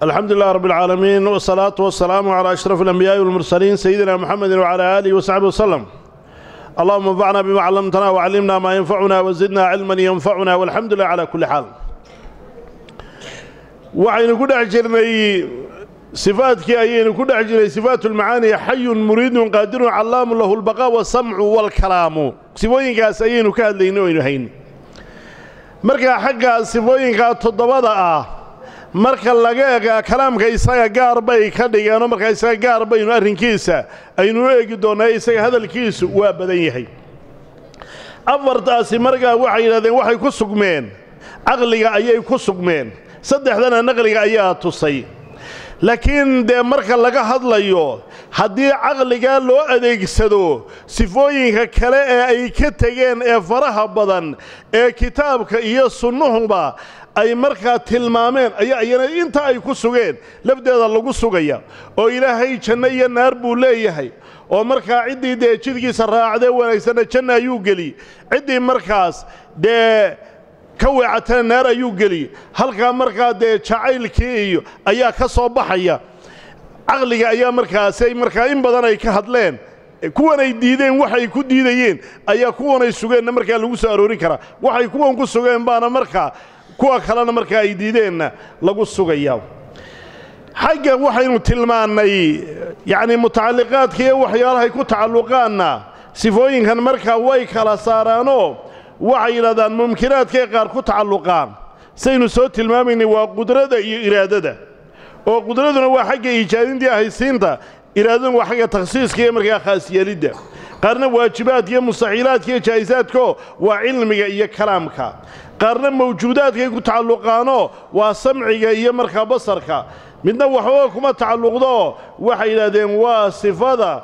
alxamdu lilah rab اlcaalamiin wsalaatu wasalaamu calaa ashraf alambiyaai walmursaliin sayidina muxamedi wcala aalihi wasaxbi waslem allahuma anfacna bima callamtana wacallimna maa yanfacuna wazidna cilman yanfacuna walxamdu lilah cala kulli xaal waxaynu ku dhex jirnay sifaadkii ayaynu ku dhex jirnay sifaat lmacaani xayun muriidun qaadirun callaamu lahu lbaqaa wasamcu walkalaamu sifooyinkaas ayaynu ka hadlaynay o aynu hayn markaa xagga sifooyinkaa toddobada ah marka laga eega kalaamka isaga gaar bay ka dhigeenoo markaa isaga gaar baynu arrinkiisa aynu u eegi doonnaa isaga hadalkiisu waa badan yahay afartaasi markaa waxay yidhahdeen waxay ku sugmeen caqliga ayay ku sugmeen saddexdana naqliga ayaa tusay laakiin dee marka laga hadlayo haddii caqligaa loo adeegsado sifooyinka kale ee ay ka tegeen ee faraha badan ee kitaabka iyo sunnuhuba ay markaa tilmaameen ayaa iyana inta ay ku sugeen lafdeeda lagu sugaya oo ilaahay janno iyo naar buu leeyahay oo markaa ciddii dee jidkiisa raacdee wanaagsanna janna ayuu geli ciddii markaas dee ka weecatana naar ayuu geli halkaa markaa dee jacaylkii iyo ayaa ka soo baxaya caqliga ayaa markaasay markaa in badan ay ka hadleen kuwanay diideen waxay ku diidayeen ayaa kuwanay sugeenna markaa lagu soo aroorin karaa waxay kuwan ku sugeen baana markaa kuwa kalena markaa ay diideenna lagu sugaya xagga waxaynu tilmaannay yacnii mutacalliqaadka iyo waxyaalahay ku tacalluqaanna sifooyinkan markaa way kala saaraanoo waxay yidhahdaan mumkinaadkay qaar ku tacalluqaan saynu soo tilmaamaynay waa qudrada iyo iraadada oo qudraduna waa xagga iijaadintii ahaysiinta iraadaduna waa xagga takhsiiska iyo markaa khaasyeelidda qaarna waajibaadka iyo mustaxiilaadka iyo jaa'isaadko waa cilmiga iyo kalaamka qaarna mawjuudaadkay ku tacalluqaanoo waa samciga iyo markaa basarka midna waxbaba kuma tacalluqdoo waxay yidhahdeen waa sifada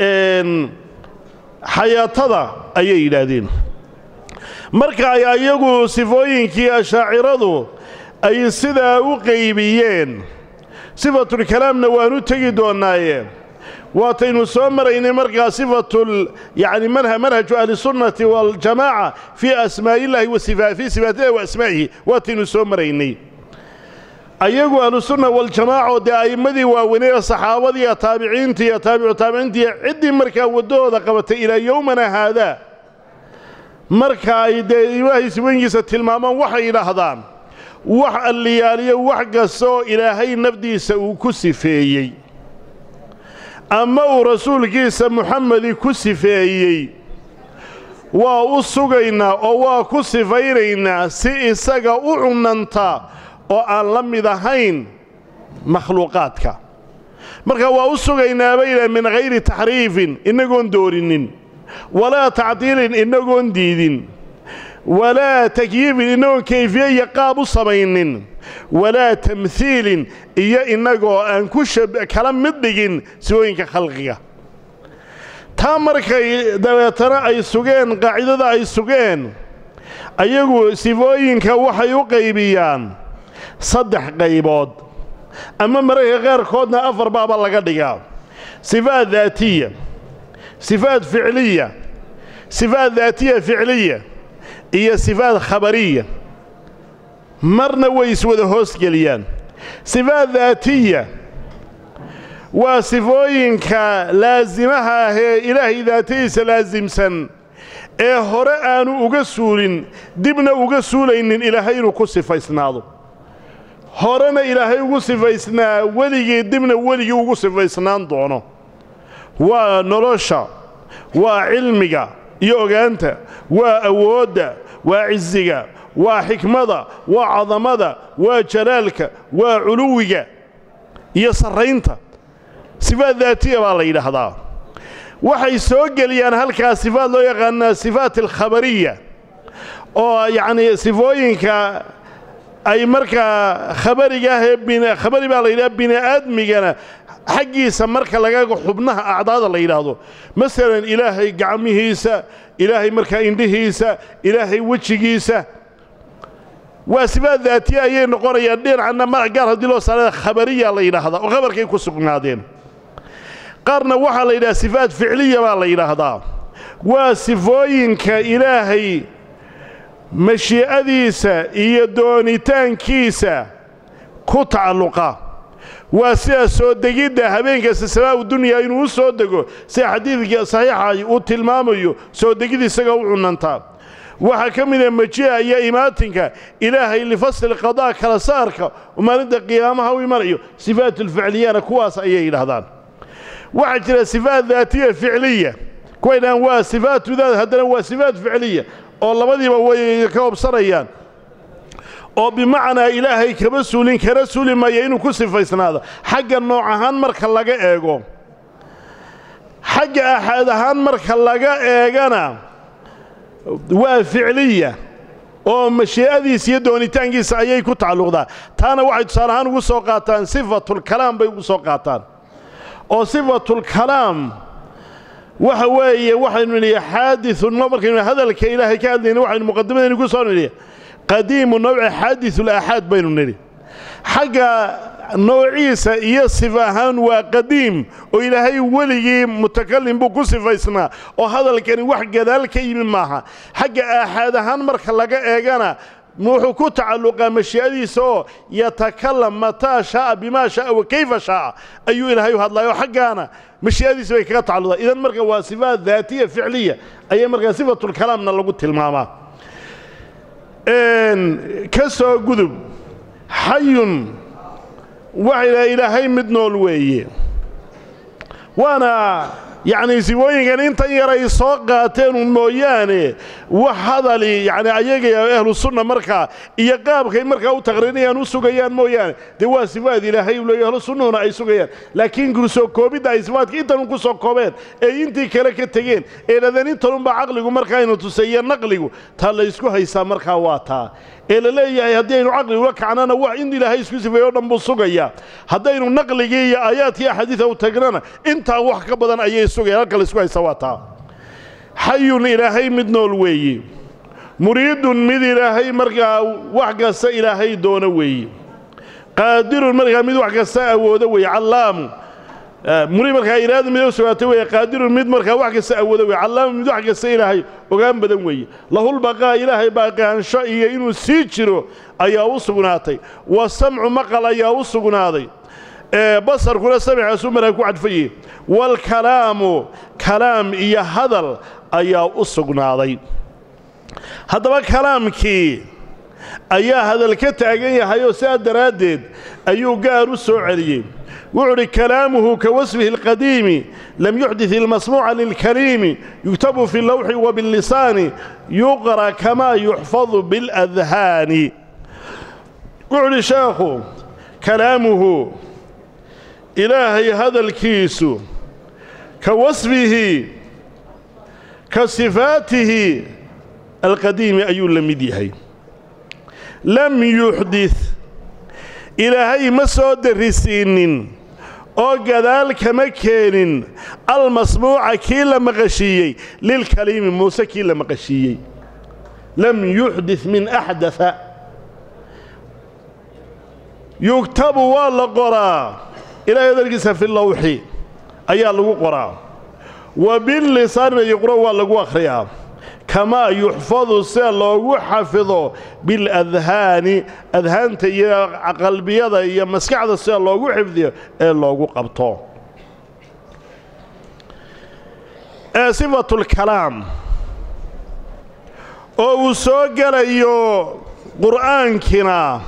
xayaatada ayay yidhaahdeen marka ay ayagu sifooyinkii ashaaciradu ay sidaa u qaybiyeen sifatulkalaamna waanu tegi doonnaaye waataynu soo maraynay markaa sifatul yacni manhaju ahlisunnati waljamaaca fii asmaa'illaahi wa fii sifaatillahi wa asmaa'ihi waataynu soo maraynay ayagu ahlusunna waljamaaco dee a'immadii waaweynee saxaabadiiyo taabiciintii iyo taabicu taabiciintiiyo ciddii markaa waddahooda qabatay ilaa yowmana haadaa marka ay dee ilaahay sifooyinkiisa tilmaamaan waxay yidhaahdaan wax alliyaaliyo wax kasta oo ilaahay nafdiisa uu ku sifeeyey ama uu rasuulkiisa muxamedi ku sifeeyey waa u sugaynaa oo waa ku sifaynaynaa si isaga u cunanta oo aan la mid ahayn makhluuqaadka marka waa u sugaynaa bayla min hayri taxriifin innagoon doorinin walaa tacdiilin innagoon diidin walaa takyiifin innagoon kayfiye iyo qaab u samaynin walaa tamhiilin iyo innagoo aan ku kala mid dhigin sifooyinka khalqiga taa markay dabeetana ay sugeen qaacidada ay sugeen ayagu sifooyinka waxay u qaybiyaan saddex qaybood ama mararka qaarkoodna afar baaba laga dhigaa sifaat daatiya sifaat ficliya sifaat daatiya ficliya iyo sifaat khabariya marna way iswada hoosgeliyaan sifaat daatiya waa sifooyinka laasimaha ah ee ilaahay daatadiisa laasimsan ee hore aanu uga suulin dibna uga suulaynin ilaahay inuu ku sifaysnaado horena ilaahay ugu sifaysnaa weligii dibna weligii ugu sifaysnaan doono waa nolosha waa cilmiga iyo ogaanta waa awoodda waa cisiga waa xikmada waa cadamada waa jalaalka waa culuwiga iyo sarraynta sifaat daatiya baa la yidhaahdaa waxay soo geliyaan halkaa sifaat loo yaqaanaa sifaat alkhabariya oo yacnii sifooyinka ay markaa khabariga ah ee khabari baa la yidhaha bini'aadmigana xaggiisa marka lagaga xubnaha acdaada la yidhaahdo masalan ilaahay gacmihiisa ilaahay markaa indhihiisa ilaahay wejigiisa waa sifaat daatiya ayay noqonayaan dhinacna magac gaar haddii loo saarada khabariya la yidhaahdaa oo khabarkay ku sugnaadeen qaarna waxaa la yidhaha sifaat ficliya baa la yidhaahdaa waa sifooyinka ilaahay mashii'adiisa iyo doonitaankiisa ku tacalluqa waa sida soo degidda habeenkasta samaa'u dunyaa inuu u soo dego sida xadiidka saxiixa uu tilmaamayo soo degid isaga u cunantaa waxaa ka mida maji'a iyo imaatinka ilaahay lifasli qadaa kala saarka oo maalinta qiyaamaha u imanayo sifaat ulficliyana kuwaas ayay yidhaahdaan waxaa jira sifaat daatiya ficliya kuway dhahaan waa sifaatu daat haddana waa sifaat ficliya oo labadiiba way ka hobsanayaan oo bimacnaa ilaahay kama suulin kana suuli maya inuu ku sifaysnaado xagga nooc ahaan marka laga eego xagga axaad ahaan marka laga eegana waa ficliya oo mashii'adiisa iyo doonitaankiisa ayay ku tacalluqdaa taana waxay tusaale ahaan ugu soo qaataan sifatulkalaam bay ugu soo qaataan oo sifatulkalaam waxa weeye waxaynu nidhi xaadiun markaynu hadalka ilaahay ka hadlayna waxaynu muqadimadaynu ku soo nidhi qadiimu nawci xaadisulaaxaad baynu nidhi xagga noociisa iyo sifa ahaan waa qadiim oo ilaahay weligii mutakalim buu ku sifaysnaa oo hadalkani wax gadaal ka yimi maaha xagga aaxaad ahaan marka laga eegana wuxuu ku tacalluqaa mashii'adiisa oo yatakalam mataa shaaa bimaa shaaa wa kayfa shaaa ayuu ilaahay u hadlayo xaggaana mashii'adiisa bay kaga tacalluqdaa idan marka waa sifaat daatiya ficliya ayay markaa sifatulkalaamna lagu tilmaamaa ka soo gudub xayun waxay dhaha ilaahay mid nool weeye waana yacnii sifooyinkan intan yar ay soo qaateenun mooyaane wax hadali yacni ayaga ahlu sunna markaa iyo qaabkay markaa u taqriinayaan u sugayaan mooyaane dee waa sifaad ilaahay u leeya ahlu sunnahuna ay sugayaan laakiin kusoo koobidda ay sifaadka intanun ku soo koobeen ee intii kale ka tegeen ee dhadeen intanunba caqligu markaaynu tuseeyo naqligu taa laysku haysaa markaa waa taa ee la leeyahay haddii aynu caqli ula kacnana wax in ilaahay isku sifeeyo o dhan buu sugayaa haddaynu naqligii iyo aayaadkii axaadiida u tagnana intaa wax ka badan ayay sugayaan halka laysku haysa waa taa xayun ilaahay mid nool weeye muriidun mid ilaahay markaa wax kasta ilaahay doono weeye qaadirun markaa mid wax kasta awoodo weeye callaamu muri markaa iraada mid u sugaatay weeye qaadirun mid markaa wax kasta awoodo weeye callaamu mid wax kasta ilaahay ogaan badan weeye lahulbaqaa ilaahay baaqaansho iyo inuu sii jiro ayaa u sugnaatay wa samcu maqal ayaa u sugnaaday basarkuna samixaasuu markaa ku cadfaye waalkalaamu kalaam iyo hadal ayaa u sugnaaday haddaba kalaamkii ayaa hadal ka taagan yahay oo sidaa daraaddeed ayuu gaar u soo celiyey wuxuu udhi kalaamuhu ka wasfihi alqadiimi lam yuxdid ilmasmuuca lilkariimi yuktabu fi lawxi wa billisaani yuqra kamaa yuxfadu biاladhaani wuxuu udhi sheekhu kalaamuhu ilaahay hadalkiisu ka wasfihi ka sifaatihi alqadiimi ayuu la mid yahay lam yuxdid ilaahay ma soo darrisiinnin oo gadaal kama keenin almasmuuca kii la maqashiiyey lilkaliimi muuse kii la maqashiiyey lam yuxdid min axdaa yugtabu waa la qoraa ilaahay hadalkiisa fi lawxi ayaa lagu qoraa wa billisaanina yuqro waa lagu akhriyaa kamaa yuxfadu sida loogu xafido biladhaani adhaanta iyo qalbiyada iyo maskaxda sida loogu xifdiyo ee loogu qabto ee sifatulkalaam oo uu soo gelayo qur'aankina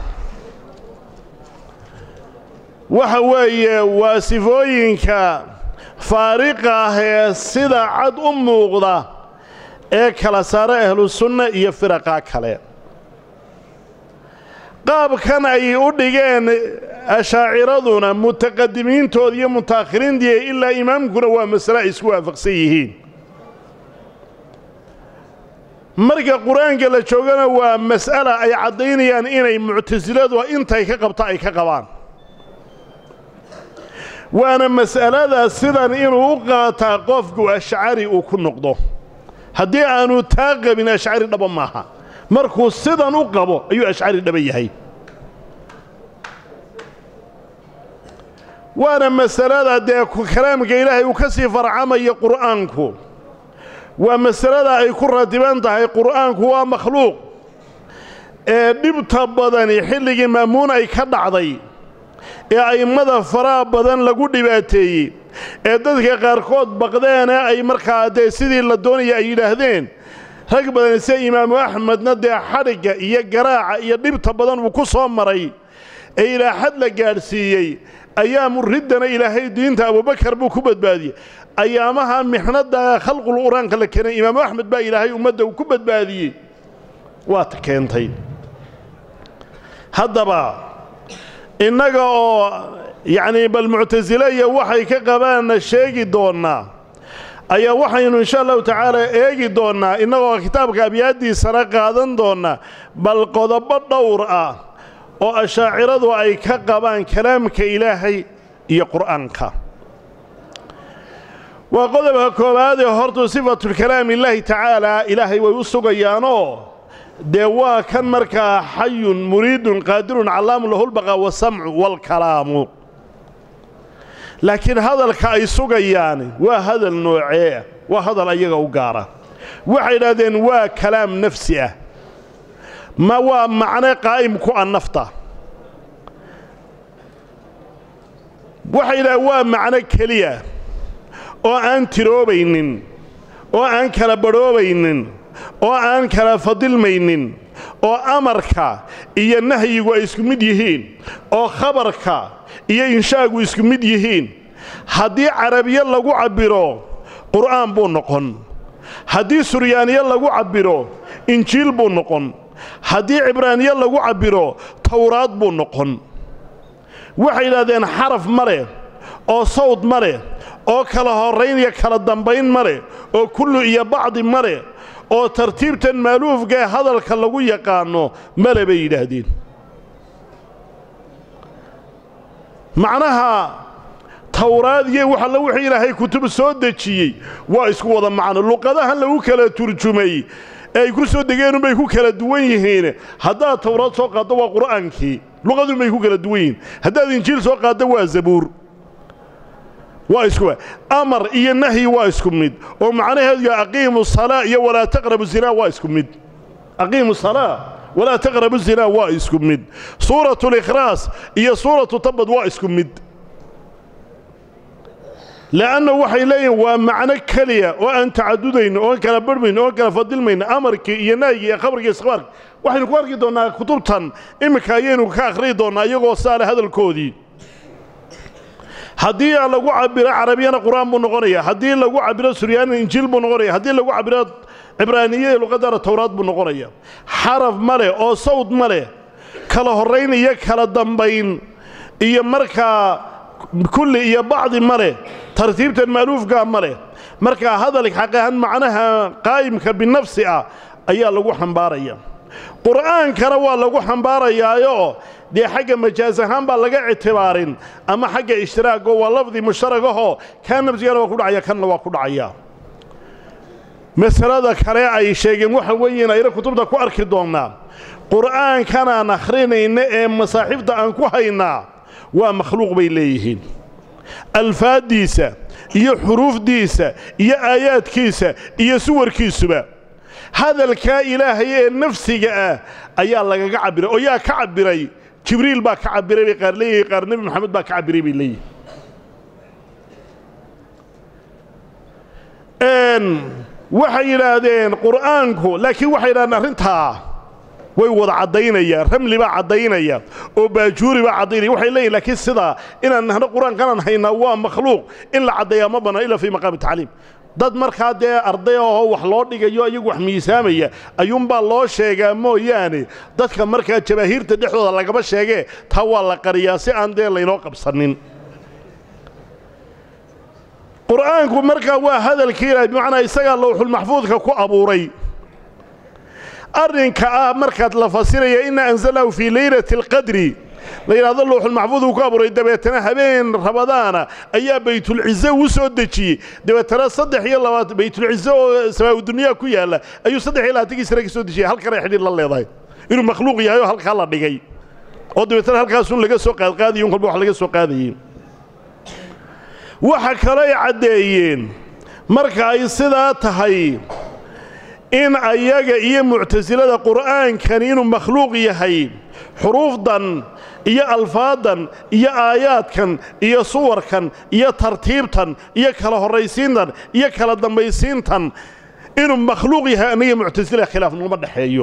waxa weeye waa sifooyinka faariqa ah ee sida cad u muuqda ee kala saara ahlusunna iyo firaqa kale qaabkan ay u dhigeen ashaaciraduna mutaqadimiintooda iyo mutaakhiriintii ilaa imaamkuna waa masale ay isku waafaqsan yihiin marka qur-aanka la joogana waa mas'ala ay caddaynayaan inay muctasiladu intay ka qabto ay ka qabaan waana mas'alada sidan inuu u qaataa qofku ashcari uu ku noqdo haddii aanu taa qabin ashcari dhaba maaha markuu sidan u qabo ayuu ashcari dhaba yahay waana masalada dee kalaamka ilaahay uu ka sii farcamaya qur'aanku waa masalada ay ku ratiban tahay qur'aanku waa makhluuq ee dhibta badani xilligii ma'muun ay ka dhacday ee a'immada faraha badan lagu dhibaateeyey ee dadka qaarkood baqdeene ay markaa dee sidii la doonaya ay yidhaahdeen rag badan sida imaamu axmedna dee xadhigga iyo garaaca iyo dhibta badan uu ku soo maray ee ilaa xad la gaadhsiiyey ayaamu riddana ilaahay diinta abubakar buu ku badbaadiyey ayaamaha mixnada khalqul qur-aanka la keenay imaamu axmed baa ilaahay ummadda uu ku badbaadiyey waata keentay haddaba innaga oo yacnii bal muctasile iyo waxay ka qabaanna sheegi doonnaa ayaa waxaynu insha allahu tacaala eegi doonnaa innagoo kitaabka abyaaddiisana qaadan doonnaa bal qodobo dhowr ah oo ashaaciradu ay ka qabaan kalaamka ilaahay iyo qur'aanka waa qodobka koowaad ee hortuu sifatulkalaam illaahi tacaalaa ilaahay way u sugayaanoo dee waa kan markaa xayun muriidun qaadirun callaamu lahulbaqa wasamcu waalkalaamu laakiin hadalka ay sugayaan waa hadal noocee waa hadal ayaga u gaara waxay idhahdeen waa kalaam nafsi ah ma waa macne qaa'im ku a nafta waxay yidhahdeen waa macno keliya oo aan tiroobaynin oo aan kala badhoobaynin oo aan kala fadilmaynin oo amarka iyo nahyigu ay isku mid yihiin oo khabarka iyo inshaagu isku mid yihiin haddii carabiye lagu cabbiro qur'aan buu noqon haddii suryaaniye lagu cabbiro injiil buu noqon haddii cibraaniye lagu cabbiro towraad buu noqon waxay yidhahdeen xaraf ma leh oo sawd ma leh oo kala horrayn iyo kala dambayn ma leh oo kullu iyo bacdi ma leh oo tartiibtan maaluufka ee hadalka lagu yaqaanno male bay yidhaahdeen macnaha towraad iyo wax alla wuxuu ilaahay kutub soo dejiyey waa isku wada macno luqadahan lagu kala turjumay ee ay ku soo degeenunbay ku kala duwan yihiin haddaad towraad soo qaaddo waa qur'aankii luqadunbay ku kala duwan yihiin haddaad injiil soo qaaddo waa zabuur waa isku amar iyo nahyi waa isku mid oo macnaheedu ya aqiimu salaa iyo walaa taqrabu zinaa waa isku mid aqiimu salaa walaa taqrabu zinaa waa isku mid suuratu likhraas iyo suuratu tabad waa isku mid le'anna waxay leeyihin waa macno keliya oo aan tacadudayn oon kala barhmayn oon kala fadilmayn amarkii iyo nahyigii iyo khabarkii iskbaarki waxaynu ku arki doonnaa kutubtan imminka ayaynu ka akhriyi doonnaa iyagoo saale hadalkoodii haddii lagu cabiro carabiyana qur'aan buu noqonaya haddii lagu cabiro suryaanina injiil buu noqonaya haddii lagu cabiro cibraaniye luqadana towraad buu noqonaya xaraf ma leh oo sawd ma leh kala horrayn iyo kala dambayn iyo markaa kulli iyo bacdi ma leh tartiibtan maaluufkaa ma leh markaa hadalka xaqahan macnaha qaa'imka binafsi ah ayaa lagu xambaaraya qur'aankana waa lagu xambaarayaayo dee xagga majaas ahaan baa laga ictibaarin ama xagga ishtiraago waa lafdi mushtaragahoo kaa nafsigana waa ku dhacaya kanna waa ku dhacaya masalada kale ay sheegeen waxa weeyiin ayna kutubta ku arki doonnaa qur'aankanaan akhrinayna ee masaaxiifta aan ku haynaa waa makhluuq bay leeyihiin alfaaddiisa iyo xuruufdiisa iyo aayaadkiisa iyo suwarkiisuba hadalkaa ilaahay ee nafsiga ah ayaa lagaga cabbiray oo yaa ka cabbiray jibriil baa ka cabbiray bay qaar leeyihin qaar nebi moxamed baa ka cabbiray bay leeyihin waxay yidhaahdeen qur'aanku laakiin waxay yidhahdeen arrintaa way wada caddaynayaan ramli baa caddaynaya oo baajuuri baa caddaynaya waxay leeyihin laakiin sidaa inaan nahno qur-aankanaan haynaa waa makhluuq in la caddeeyaa ma bannaan ila fii maqaami tacliim dad markaa dee arday ahoo wax loo dhigayo iyagu wax miisaamaya ayuunbaa loo sheegaa mooyaane dadka markaa jabaahiirta dhexdooda lagama sheegee taa waa la qariyaa si aan dee laynoo qabsanin qur'aanku markaa waa hadalkii ilahay bimacnaa isagaa lowxulmaxfuudka ku abuuray arrinka ah markaad la fasiraya inna anzalnahu fii leylati alqadri la yidhahdo lowxulmaxfuud uu ku abuuray dabeetana habeen rabadaana ayaa baytulcize uu soo dejiyey dabeetana saddex iyo labaatan baytulcize oo samaaudunyaa ku yaalla ayuu saddex iyo labaatankii sane ka soo dejiyey halkanay xidhiir la leedahay inuu makhluuq yahay oo halkaa la dhigay oo dabeetana halkaasun laga soo qaadqaadayo un kolba wax laga soo qaadayey waxa kale ay caddeeyeen marka ay sidaa tahay in ayaga iyo muctasilada qur'aankani inuu makhluuq yahay xuruufdan iyo alfaadan iyo aayaadkan iyo suwarkan iyo tartiibtan iyo kala horraysiintan iyo kala dambaysiintan inuu makhluuq yahay aniga muctasila khilaaf naguma dhexeeyo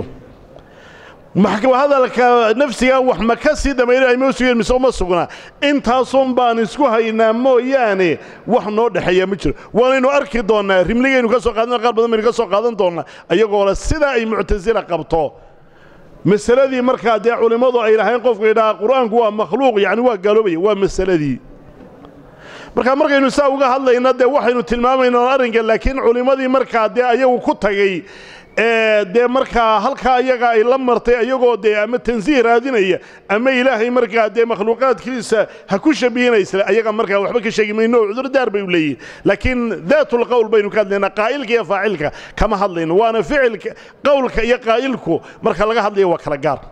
hadalka nafsiga wax ma ka sii damaynay ma sugeen mise uma sugna intaasun baan isku haynaa mooyaane wax noo dhexeeya ma jiro waanaynu arki doonnaa rimligaynu ka soo qaadan qaar badan baynu ka soo qaadan doonnaa iyagoo le sidaa ay muctasila qabto masaladii markaa dee culimmadu ay lahayn qofku yidhaha qur-aanku waa makhluuq yacni waa gaaloobaya waa masaladii markaa markaynu saa uga hadlayna dee waxaynu tilmaamaynaa arrinka laakiin culimmadii markaa dee ayagu ku tagay dee markaa halkaa ayaga ay la martay ayagoo dee ama tansiih raadinaya ama ilaahay markaa dee makhluuqaadkiisa ha ku shabihinaysa ayaga markaa waxba ka sheegi mayno oo cudurdaar bay u leeyihin laakiin daatulqowl baynu ka hadlaynaa qaa'ilka iyo faacilka kama hadlayno waana ficilka qowlka iyo qaa'ilku marka laga hadlaya waa kala gaar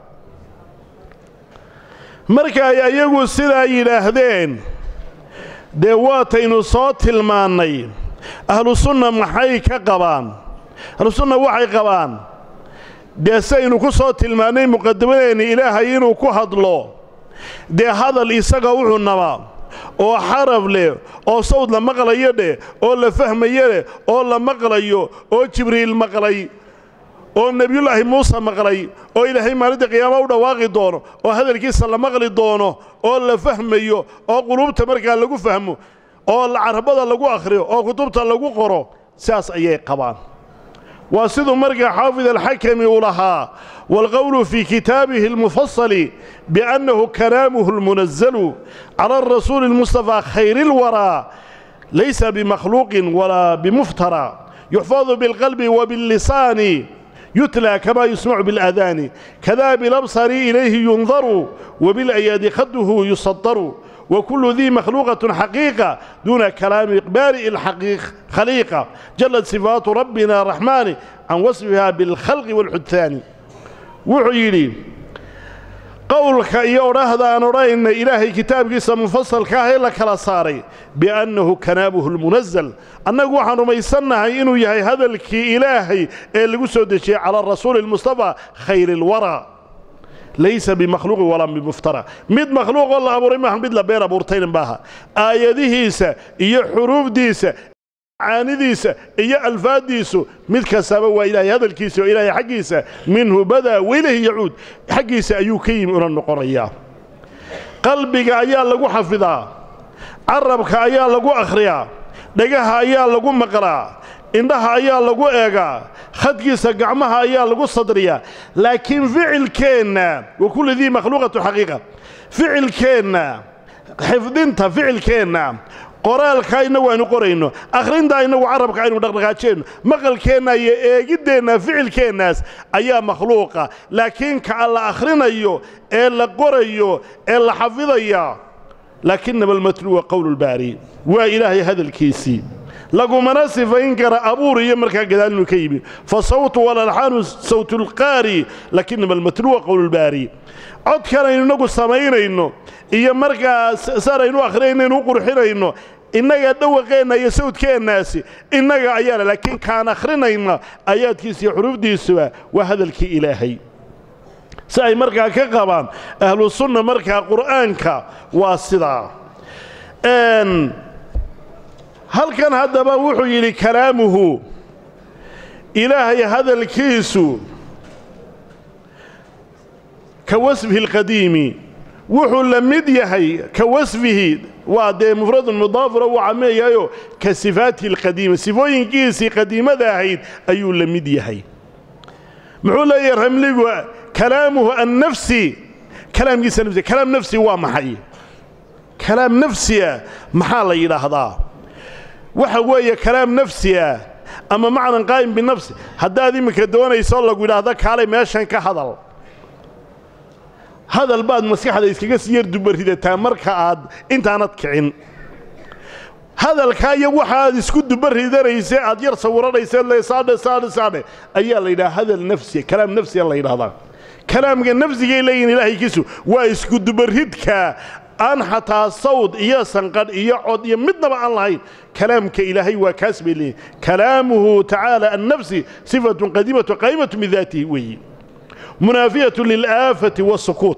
marka ay ayagu sidaa yidhaahdeen dee waataynu soo tilmaannay ahlu sunna maxay ka qabaan ahlusunna waxay qabaan dee saynu ku soo tilmaannay muqadamadeenna ilaahay inuu ku hadlo dee hadal isaga wuxuu nabaa oo xaraf leh oo sawd la maqlayo dheh oo la fahmayo leh oo la maqlayo oo jibriil maqlay oo nebiyullaahi muuse maqlay oo ilaahay maalinta qiyaama u dhawaaqi doono oo hadalkiisa la maqli doono oo la fahmayo oo quluubta markaa lagu fahmo oo carabada lagu akhriyo oo kutubta lagu qoro sidaas ayay qabaan waa siduu markaa xaafid alxakami uu lahaa waalqowlu fii kitaabihi almufasali biannahu kalaamuhu almunazalu cala arasuuli almustafaa khayri اlwaraa laysa bimakhluuqin walaa bimuftara yuxfadu bilqalbi wabillisaani yutlى kama yusmacu biاlأadaani kada bilabsari ilayhi yundaru wabiاlayaadi khaduhu yusadaru وكل ذي مخلوقة حقيقة دون كلام بارئ الحقيق خليقة جلت صفات ربنا الرحمن عن وصفها بالخلق والحدثان وحيلي قولك يورهذا أن رأينا إلهي كتاب قصة مفصل كاهي لك صاري بأنه كنابه المنزل أنه وحن رميسنا إنه يهي هذا الكي إلهي اللي قصد على الرسول المصطفى خير الورى laysa bimakhluuqin walaa bimuftara mid makhluuqoo la abuuray maaha mid la been abuurtayna maaha aayadihiisa iyo xuruufdiisa caanidiisa iyo alfaaddiisu mid kastaba waa ilaahay hadalkiisa oo ilaahay xaggiisa minhu badaa wailayhi yacuud xaggiisa ayuu ka yimi una noqonayaa qalbiga ayaa lagu xafidaa carabka ayaa lagu akhriyaa dhagaha ayaa lagu maqlaa indhaha ayaa lagu eegaa khadkiisa gacmaha ayaa lagu sadriyaa laakiin ficilkeenna wa kulli dii makhluuqatu xaqiiqa ficilkeenna xifdinta ficilkeenna qoraalka innagu aynu qorayno akhrinta innagu carabka aynu dhaqdhaqaajeenno maqalkeenna iyo eegiddeenna ficilkeennaas ayaa makhluuqa laakiin ka la akhrinayo ee la qorayo ee la xafidaya laakinama almatluwa qowlulbaari waa ilaahay hadalkiisii lagumana sifayn kara abuur iyo markaa gadaal inuu ka yimi fa sawtu walalxaanu sawtulqaari lakinama almatluwa qowlulbaari codkan aynu innagu samaynayno iyo markaa saanaynu akhrinaynaynu u qurxinayno innaga dhawaqeenna iyo sawdkeennaasi innaga ayaana laakiin kaan akhrinayna aayaadkiisa iyo xuruufdiisuba waa hadalkii ilaahay si ay markaa ka qabaan ahlu sunna markaa qur'aanka waa sidaa halkan haddaba wuxuu yidhi kalaamuhu ilaahay hadalkiisu ka wasfihi alqadiimi wuxuu la mid yahay ka wasfihi waa dee mufradun mudaafura uu cameeyahayo ka sifaatihi alqadiima sifooyinkiisii qadiimada ahayd ayuu la mid yahay muxuu leeyahay ramligu kalaamuhu annafsi kalaamkiisa nafsi kalaam nafsi waa maxay kalaam nafsiya maxaa la yidhaahdaa waxa weeye kalaam nafsi ah ama macnan qaa'im binafsi haddaad iminka doonayso lagu yidhaahdo kaalay meeshan ka hadal hadal baad maskaxda iskaga sii yar dubaridataa marka aad intaanad kicin hadalkaa iyo waxa aad isku dubaridanaysee aad yar sawiranaysee le saadhe saadhe saadhe ayaa la yidhaha hadal nafsiya kalaam nafsiya la yidhahdaa kalaamka nafsigay leeyihin ilaahaykiisu waa isku dubaridka aan xataa sawd iyo sanqadh iyo cod iyo midnaba aan lahayn kalaamka ilaahay waa kaas bay leeyihin kalaamuhu tacaala annafsi sifatun qadiimatu qaa'imatu min daatihi weeyi munaafiyatu lilaafati waasukuut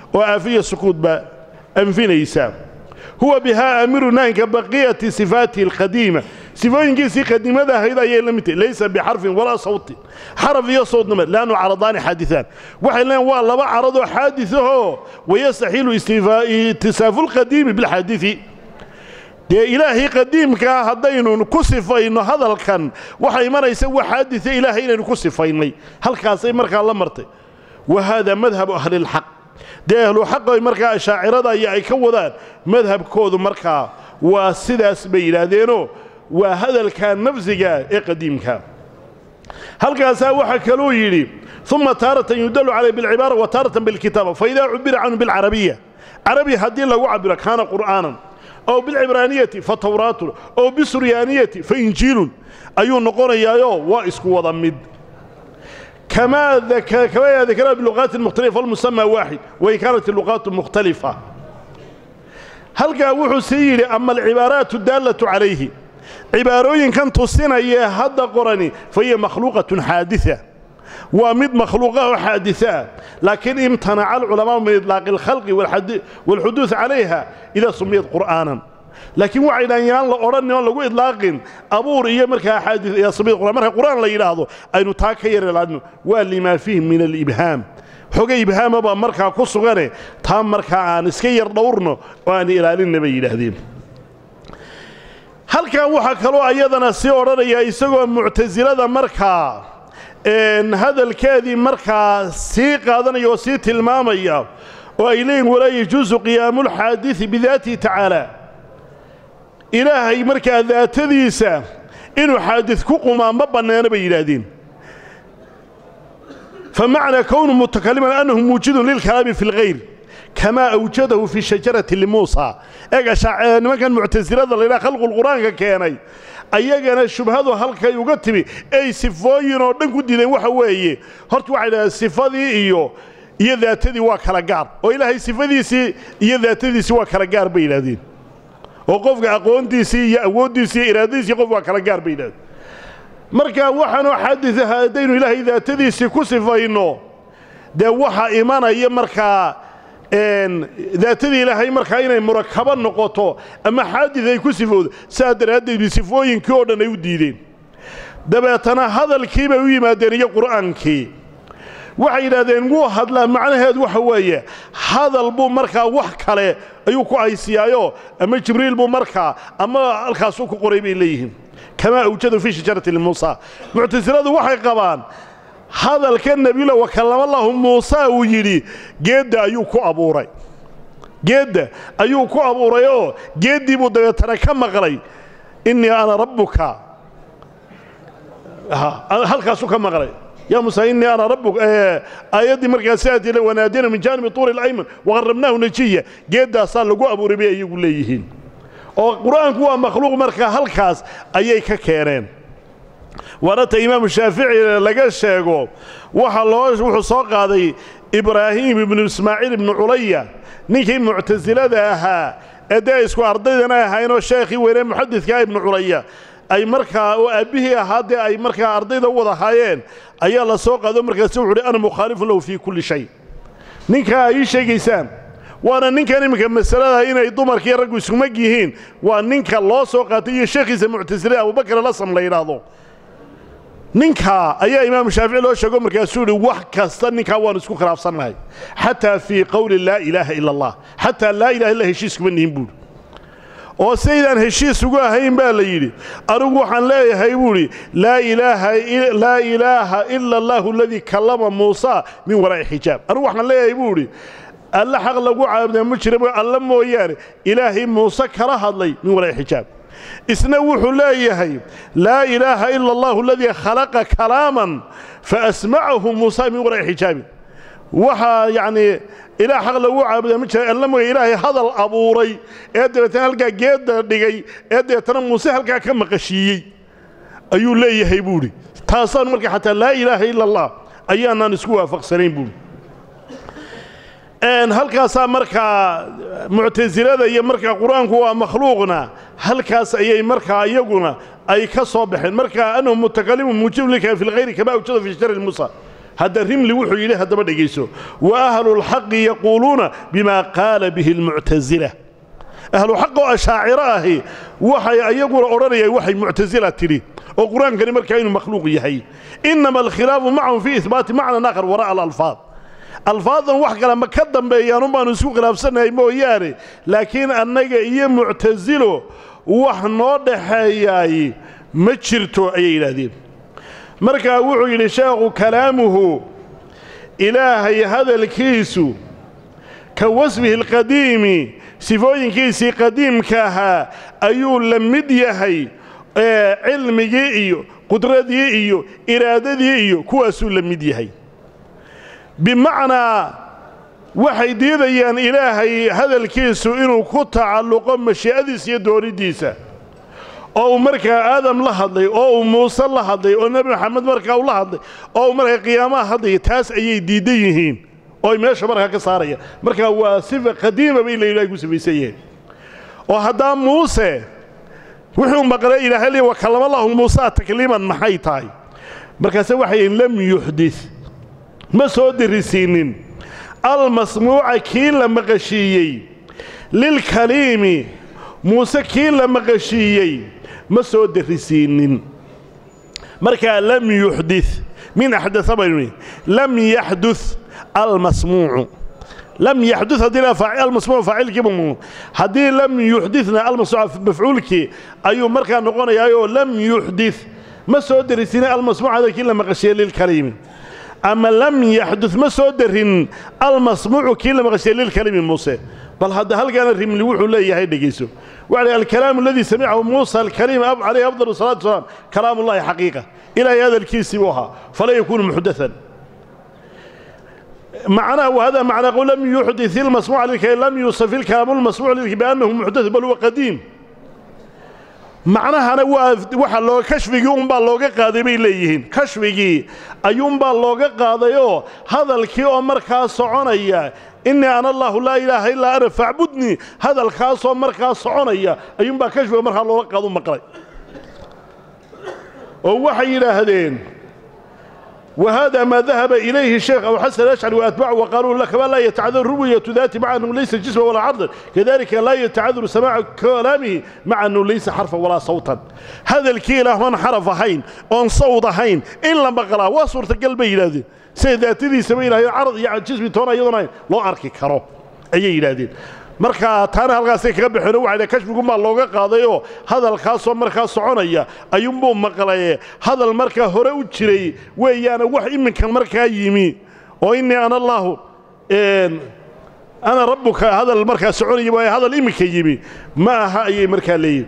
oo aafiya sukuudba anfinaysa huwa bihaa aamiru nahinka baqiyati sifaatihi alqadiima sifooyinkiisii qadiimada ahayd ayay la mid tahay laysa bixarfin walaa sawtin xaraf iyo sawtnama laannu caradaani xaadiثaan waxay leeyiin waa laba caradoo xaadiثahoo wayastaxiilu itisaafu lqadiimi bilxaadiثi dee ilaahii qadiimkaa haddaynu ku sifayno hadalkan waxaa imanaysa wa xaadisa ilaahay inaynu ku sifaynay halkaasay markaa la martay wa haadaa madhabu ahlilxaq dee ahluxaqay markaa ashaacirada iyo ay ka wadaan madhabkoodu markaa waa sidaas bay yidhaahdeenoo waa hadalka nafsiga ee qadiimka halkaasaa waxaa kaluu yidhi uma taaratan yudalu calayh bilcibaara wa taaratan bilkitaaba faidaa cubira canhu bilcarabiya carabi haddii lagu cabiro kaana qur'aanan ow bilcibraaniyati fa tawraatun ow bisuryaaniyati fa injiilun ayuu noqonayaayoo waa isku wada mid kamaa dakara biluqaati mukhtalifa falmusamaa waaxid wain kaanat iluqaatu mukhtalifa halkaa wuxuu sii yidhi ama alcibaaraatu daallatu calayhi cibaarooyinkan tusinayee hadda qorani fa hiya makhluuqatun xaadia waa mid makhluuqa oo xaadiثaa laakiin imtanaca alculamaau min iطlaaqi اlkhalqi wاlxuduuث calayha idaa sumiyat qur'aanan laakiin waxay dhahan yaan la odhanin oon lagu idlaaqin abuur iyo markaa xaadi sumiyat qur'an marka qur'aan la yidhaahdo aynu taa ka yar ilaadno waa limaa fiihi min alibhaam xoga ibhaama baa markaa ku sugane taa markaa aan iska yar dhowrno oo aan ilaalinna bay yidhaahdeen halkan waxaa kaloo ayadana sii odhanaya isagoo muctasilada markaa hadalkeedii markaa sii qaadanaya oo sii tilmaamaya oo ay leeyihin walaa yajuusu qiyaamu lxaadidi bidaatihi tacaala ilaahay markaa daatadiisa inuu xaadid ku qumaa ma banneena bay yidhaahdeen famacnaa kownu mutakaliman annahu muujidun lilkalaami fi lkhayr kamaa awjadahu fi shajarati limuusa eega nimankan muctasilada laydhaha khalqulqur'aanka keenay ayagana shubhadu halkay uga timi ay sifooyin oo dhan ku diideen waxa weeye horta waxay dhahdeen sifadii iyo iyo daatadii waa kala gaar oo ilaahay sifadiisii iyo daatadiisii waa kala gaar bay yidhahdeen oo qofka aqoontiisii iyo awooddiisii iyo iraadadiisii qof waa kala gaar bay yidhahdeen marka waxaanoo xaadisa haddaynu ilaahay daatadiisii ku sifayno dee waxaa imanaya markaa daatadii ilaahay markaa inay murakabo noqoto ama xaadid ay ku sifowdo saa daraaddeed sifooyinkii oo dhan ay u diideen dabeetana hadalkii bay u yimaadeen iyo qur'aankii waxay yidhahdeen wuu hadlaa macnaheedu waxa weeye hadal buu markaa wax kale ayuu ku haysiyaayoo ama jibriil buu markaa ama halkaasuu ku qoray bay leeyihiin kamaa awjadu fii shajarati limuusa muctasiladu waxay qabaan hadalka nebiyula wakallamallahu muusa uu yidhi geedda ayuu ku abuuray geedda ayuu ku abuuray oo geeddii buu dabeetana ka maqlay innii ana rabbuka halkaasuu ka maqlay yaa muuse innii ana rabbuk aayaddii markaa sidaati wanaadina min jaanibi tuuri اlayman waqarrabnaahu najiya geeddaasaa lagu abuuray bay ayagu leeyihiin oo qur'aanku waa makhluuq markaa halkaas ayay ka keeneen waanata imaamu shaafici laga sheego waxa loo wuxuu soo qaaday ibraahim ibnu ismaaciil ibnu culaya ninkii muctasilada ahaa ee dee isku ardaydana ahaynoo sheekhii weyne muxadidkaa ibnu culaya ay markaa oo aabbihii ahaa dee ay markaa ardayda u wada haayeen ayaa la soo qaado markaasu wuxu uhi ana mukhaalifun lahu fii kulli shay ninkaa ay ii sheegaysaan waana ninkan iminka masalada inay dumarkiiyo raggu iskumag yihiin waa ninka loo soo qaatay iyo sheekhiisa muctasilada abubakar alasam la yidhaahdo ninkaa ayaa imaamu shaafici loo sheego markaasuu yidhi wax kasta ninkaa waanu isku khilaafsannahay xataa fii qowli laa ilaaha ila allah xataa laa ilaha illa heshiis kuma nihin buuhi oo saydaan heshiis ugu ahayn baa la yidhi anigu waxaan leeyahay buuhi laa ilaaha ila allahu aladii kallama muusa min waraa'i xijaab anigu waxaan leeyahay buuhi alle xaq lagu caabudaa ma jira alle mooyaane ilaahay muuse kala hadlay min waraa'i xijaab isna wuxuu leeyahay laa ilaaha ila allahu aladii khalaqa kalaaman faasmacahu muusa min waraa'i xijaabin waxaa yacnii ilaah xaq lagu caabudaa ma jira alla mooya ilaahay hadal abuuray ee dabeetana halkaa geedda dhigay ee dabeetana muuse halkaa ka maqashiiyey ayuu leeyahay buuhi taasaan marka xataa laa ilaaha ila allah ayaanaan isku waafaqsanayn buuhi halkaasaa markaa muctasilada iyo markaa qur-aanku waa makhluuqna halkaas ayay markaa iyaguna ay ka soo baxeen marka annahu mutakalimun muujibun lilka fi lkhayri kama awjada fi shajari musa hadda rimli wuxuu yidhi haddaba dhegayso wa ahlulxaqi yaquuluuna bima qaala bihi almuctasila ahluxaq oo ashaaciro ahi waxay ayaguna odhanayaan waxay muctasila tidhi oo qur-aankani markaa inuu makhluuq yahay innama alkhilaafu macahum fii ihbaati macnan aakhar wara'a alalfaad alfaadan wax kale ma ka dambeeyaan un baanu isku khilaafsannahay mooyaane laakiin annaga iyo muctasilo wax noo dhaxeeyaay ma jirto ayay yidhaahdeen markaa wuxuu yidhi sheekhu kalaamuhu ilaahay hadalkiisu ka wasfihi alqadiimi sifooyinkiisii qadiimka ahaa ayuu la mid yahay cilmigii iyo qudradii iyo iraadadii iyo kuwaasuu la mid yahay bimacnaa waxay diidayaan ilaahay hadalkiisu inuu ku tacalluqo mashii'adiisa iyo dooniddiisa oo uu markaa aadam la hadlay oo uu muuse la hadlay oo nebi maxamed markaa u la hadlay oo uu markaa qiyaamaha hadlaya taas ayay diidan yihiin oo ay meesha markaa ka saarayaan markaa waa sifa qadiima bay ilahay ku sifaysan yihiin oo haddaa muuse wuxuu maqlay ilaahay li wa kallama lahu muusaa takliiman maxay tahay markaase waxay yihiin lam yuxdid ma soo dirisiinnin almasmuuca kii la maqashiiyey lilkaliimi muuse kii la maqashiiyey ma soo dirisiinnin markaa lam yuxdid min axdaa baynu lam yaxdud almasmuucu lam yaxdud haddii almasmuucu faacilkiiba haddii lam yuxdidna almasmuuca mafcuulkii ayuu markaa noqonayaayoo lam yuxdid ma soo dirisiinin almasmuuc hadalkii la maqashiiyey lilkaliimi ama lam yaxdud ma soo darin almasmuucu kii la maqashiye lilkalimi muuse bal hadda halkaana rimli wuxuu leeyahay dhegayso waxa lhi alkalaamu aladii samicahu muusa alkaliim calayhi afdal salatu wasalaam kalaamu ullahi xaqiiqa ilaahay hadalkiisii buu ahaa falaa yakuunu muxdathan معناه وهذا معنى قول لم يحدث المسموع للكلام لم يوصف الكلام المسموع للكلام بأنه محدث بل هو قديم macnahana waa waxa loo kashfigii unbaa looga qaaday bay leeyihiin kashfigii ayuunbaa looga qaadayoo hadalkii oo markaa soconaya innii ana allaahu laa ilaaha illaa ana facbudnii hadalkaasoo markaa soconaya ayuunbaa kashfiga markaa looga qaadu maqlay oo waxay yidhaahdeen وهذا ما ذهب إليه الشيخ أبو حسن الأشعري وأتباعه وقالوا لك ما لا يتعذر رؤية ذات مع أنه ليس جسما ولا عرضا كذلك لا يتعذر سماع كلامه مع أنه ليس حرفا ولا صوتا هذا الكيلة من حرف هين وان صوت هين إلا بقرا وصورة قلبي هذه سيداتي ذي سمينا عرض يعني جسمي تونا يضنا لو أركي كرو أي إلى marka taana halkaasay kaga bixeen waxayna kashfigumaa looga qaadayoo hadalkaasoo markaa soconaya ayuunbuu maqlaye hadal markaa hore u jiray weeyaana wax iminkan markaa yimi oo innii ana allaahu ana rabbuka hadal markaa soconaya waaye hadal iminka yimi ma aha ayay markaa leeyihin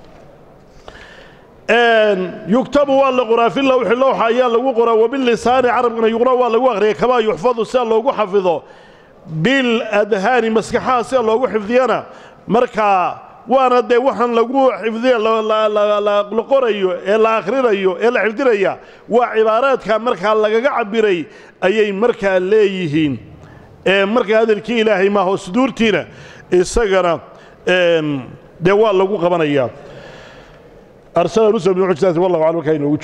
yugtabu waa la qoraa fi lawxi lowxa ayaa lagu qoraa wabilisaani carabkana yuqra waa lagu akhriya kamaa yuxfadu sida loogu xafido biladhaani maskaxaha sida loogu xifdiyana markaa waana dee waxaan lagu xifdiya la qorayo ee la akhrinayo ee la xifdinaya waa cibaaraadka markaa lagaga cabbiray ayay markaa leeyihiin markaa hadalkii ilaahay maaho suduurtiina isagana dee waa lagu qabanayaa arsala rusul bilmucjizaati wallahu aclam markaa inoogu